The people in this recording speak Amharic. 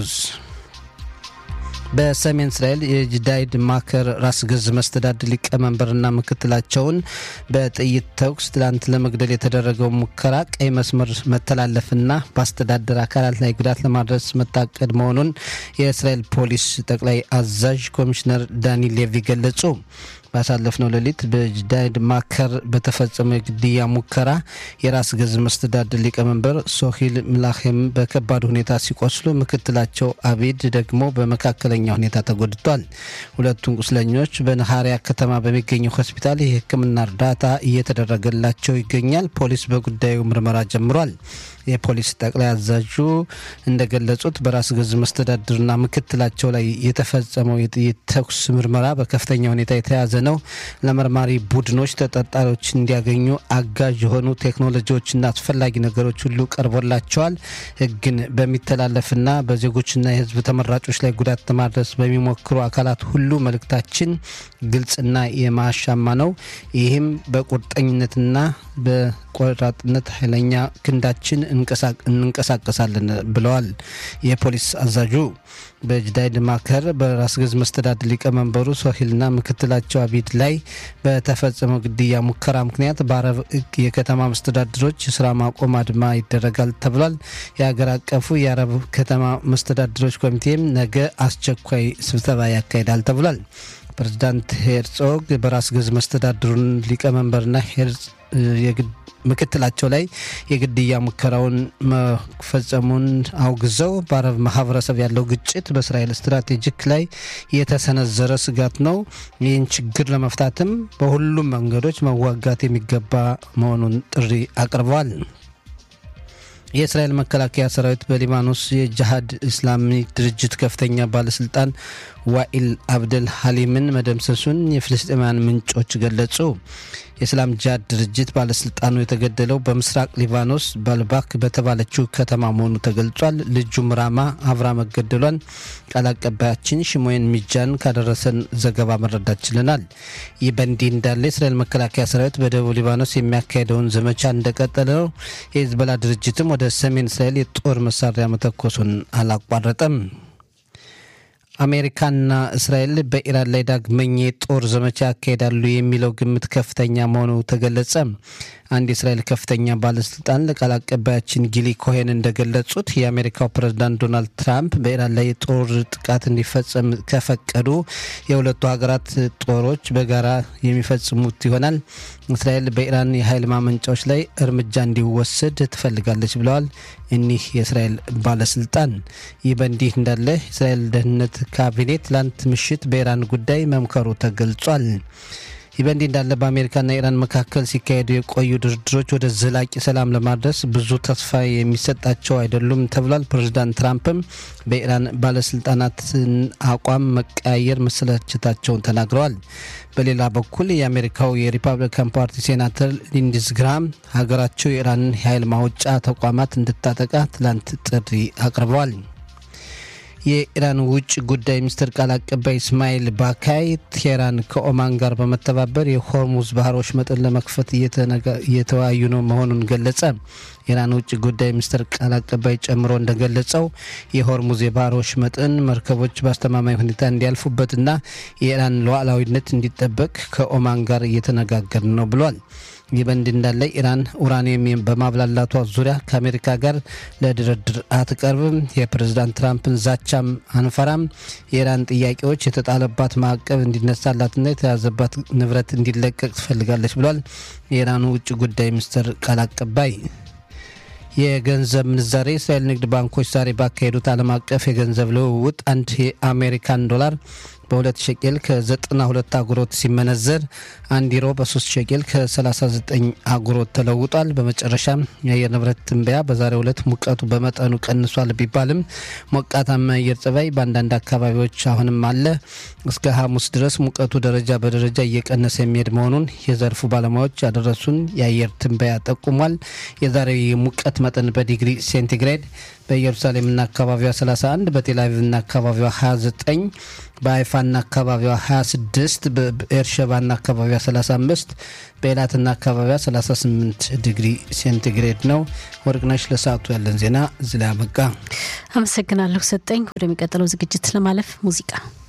ሆርሙዝ በሰሜን እስራኤል የጅዳይድ ማከር ራስ ገዝ መስተዳድር ሊቀመንበርና ምክትላቸውን በጥይት ተኩስ ትላንት ለመግደል የተደረገው ሙከራ ቀይ መስመር መተላለፍና በአስተዳደር አካላት ላይ ጉዳት ለማድረስ መታቀድ መሆኑን የእስራኤል ፖሊስ ጠቅላይ አዛዥ ኮሚሽነር ዳኒ ሌቪ ገለጹ። ባሳለፍነው ሌሊት በጅዳይድ ማከር በተፈጸመው የግድያ ሙከራ የራስ ገዝ መስተዳድር ሊቀመንበር ሶሂል ምላሄም በከባድ ሁኔታ ሲቆስሉ፣ ምክትላቸው አቢድ ደግሞ በመካከለኛ ሁኔታ ተጎድቷል። ሁለቱም ቁስለኞች በነሃሪያ ከተማ በሚገኘው ሆስፒታል የሕክምና እርዳታ እየተደረገላቸው ይገኛል። ፖሊስ በጉዳዩ ምርመራ ጀምሯል። የፖሊስ ጠቅላይ አዛዡ እንደገለጹት በራስ ገዝ መስተዳድርና ምክትላቸው ላይ የተፈጸመው የጥይት ተኩስ ምርመራ በከፍተኛ ሁኔታ የተያዘ ነው። ለመርማሪ ቡድኖች ተጠርጣሪዎች እንዲያገኙ አጋዥ የሆኑ ቴክኖሎጂዎችና አስፈላጊ ነገሮች ሁሉ ቀርቦላቸዋል። ሕግን በሚተላለፍና በዜጎችና የሕዝብ ተመራጮች ላይ ጉዳት ለማድረስ በሚሞክሩ አካላት ሁሉ መልእክታችን ግልጽና የማያሻማ ነው። ይህም በቁርጠኝነትና በቆራጥነት ኃይለኛ ክንዳችን እንንቀሳቀሳለን ብለዋል የፖሊስ አዛዡ። በጅዳይድ ማከር በራስ ገዝ መስተዳድር ሊቀመንበሩ ሶሂልና ምክትላቸው አቢድ ላይ በተፈጸመው ግድያ ሙከራ ምክንያት በአረብ የከተማ መስተዳድሮች የስራ ማቆም አድማ ይደረጋል ተብሏል። የሀገር አቀፉ የአረብ ከተማ መስተዳድሮች ኮሚቴም ነገ አስቸኳይ ስብሰባ ያካሂዳል ተብሏል። ፕሬዚዳንት ሄርጾግ በራስ ገዝ መስተዳድሩን ሊቀመንበርና ምክትላቸው ላይ የግድያ ሙከራውን መፈጸሙን አውግዘው በአረብ ማህበረሰብ ያለው ግጭት በእስራኤል ስትራቴጂክ ላይ የተሰነዘረ ስጋት ነው። ይህን ችግር ለመፍታትም በሁሉም መንገዶች መዋጋት የሚገባ መሆኑን ጥሪ አቅርበዋል። የእስራኤል መከላከያ ሰራዊት በሊባኖስ የጅሃድ እስላሚ ድርጅት ከፍተኛ ባለስልጣን ዋኢል አብደል ሀሊምን መደምሰሱን የፍልስጤማውያን ምንጮች ገለጹ። የእስላም ጂሃድ ድርጅት ባለስልጣኑ የተገደለው በምስራቅ ሊባኖስ ባልባክ በተባለችው ከተማ መሆኑ ተገልጿል። ልጁም ራማ አብራ መገደሏን ቃል አቀባያችን ሽሞየን ሚጃን ካደረሰን ዘገባ መረዳት ችለናል። ይህ በእንዲህ እንዳለ የእስራኤል መከላከያ ሰራዊት በደቡብ ሊባኖስ የሚያካሄደውን ዘመቻ እንደቀጠለ ነው። የሂዝቦላ ድርጅትም ወደ ሰሜን እስራኤል የጦር መሳሪያ መተኮሱን አላቋረጠም። አሜሪካና እስራኤል በኢራን ላይ ዳግመኛ የጦር ዘመቻ ያካሄዳሉ የሚለው ግምት ከፍተኛ መሆኑ ተገለጸ። አንድ የእስራኤል ከፍተኛ ባለስልጣን ለቃል አቀባያችን ጊሊ ኮሄን እንደገለጹት የአሜሪካው ፕሬዝዳንት ዶናልድ ትራምፕ በኢራን ላይ የጦር ጥቃት እንዲፈጸም ከፈቀዱ የሁለቱ ሀገራት ጦሮች በጋራ የሚፈጽሙት ይሆናል። እስራኤል በኢራን የኃይል ማመንጫዎች ላይ እርምጃ እንዲወሰድ ትፈልጋለች ብለዋል እኒህ የእስራኤል ባለስልጣን። ይህ በእንዲህ እንዳለ የእስራኤል ደህንነት ካቢኔ ትላንት ምሽት በኢራን ጉዳይ መምከሩ ተገልጿል። ይህ በእንዲህ እንዳለ በአሜሪካና ኢራን መካከል ሲካሄዱ የቆዩ ድርድሮች ወደ ዘላቂ ሰላም ለማድረስ ብዙ ተስፋ የሚሰጣቸው አይደሉም ተብሏል። ፕሬዚዳንት ትራምፕም በኢራን ባለስልጣናትን አቋም መቀያየር መሰላቸታቸውን ተናግረዋል። በሌላ በኩል የአሜሪካው የሪፐብሊካን ፓርቲ ሴናተር ሊንዲዝ ግራም ሀገራቸው የኢራንን የኃይል ማውጫ ተቋማት እንድታጠቃ ትላንት ጥሪ አቅርበዋል። የኢራን ውጭ ጉዳይ ሚኒስትር ቃል አቀባይ እስማኤል ባካይ ቴህራን ከኦማን ጋር በመተባበር የሆርሙዝ ባህር ወሽመጥን ለመክፈት እየተወያዩ ነው መሆኑን ገለጸ። የኢራን ውጭ ጉዳይ ሚኒስትር ቃል አቀባይ ጨምሮ እንደገለጸው የሆርሙዝ የባህር ወሽመጥን መርከቦች በአስተማማኝ ሁኔታ እንዲያልፉበትና የኢራን ሉዓላዊነት እንዲጠበቅ ከኦማን ጋር እየተነጋገር ነው ብሏል። ይህ በእንዲህ እንዳለ ኢራን ኡራኒየም በማብላላቷ ዙሪያ ከአሜሪካ ጋር ለድርድር አትቀርብም፣ የፕሬዝዳንት ትራምፕን ዛቻም አንፈራም፣ የኢራን ጥያቄዎች የተጣለባት ማዕቀብ እንዲነሳላትና የተያዘባት ንብረት እንዲለቀቅ ትፈልጋለች ብሏል የኢራኑ ውጭ ጉዳይ ሚኒስትር ቃል አቀባይ። የገንዘብ ምንዛሬ የእስራኤል ንግድ ባንኮች ዛሬ ባካሄዱት ዓለም አቀፍ የገንዘብ ልውውጥ አንድ የአሜሪካን ዶላር በሁለት ሸቄል ከ92 አጉሮት ሲመነዘር አንድ ዩሮ በ3 ሸቄል ከ39 አጉሮት ተለውጧል። በመጨረሻም የአየር ንብረት ትንበያ በዛሬው ዕለት ሙቀቱ በመጠኑ ቀንሷል ቢባልም ሞቃታማ አየር ጸባይ በአንዳንድ አካባቢዎች አሁንም አለ። እስከ ሐሙስ ድረስ ሙቀቱ ደረጃ በደረጃ እየቀነሰ የሚሄድ መሆኑን የዘርፉ ባለሙያዎች ያደረሱን የአየር ትንበያ ጠቁሟል። የዛሬው የሙቀት መጠን በዲግሪ ሴንቲግሬድ በኢየሩሳሌምና አካባቢዋ 31፣ በቴልአቪቭና አካባቢዋ 29፣ በሀይፋና አካባቢዋ 26፣ በኤርሸባና አካባቢዋ 35፣ በኤላትና አካባቢዋ 38 ዲግሪ ሴንቲግሬድ ነው። ወርቅነሽ ለሰዓቱ ያለን ዜና እዚህ ላይ አበቃ። አመሰግናለሁ ሰጠኝ። ወደሚቀጥለው ዝግጅት ለማለፍ ሙዚቃ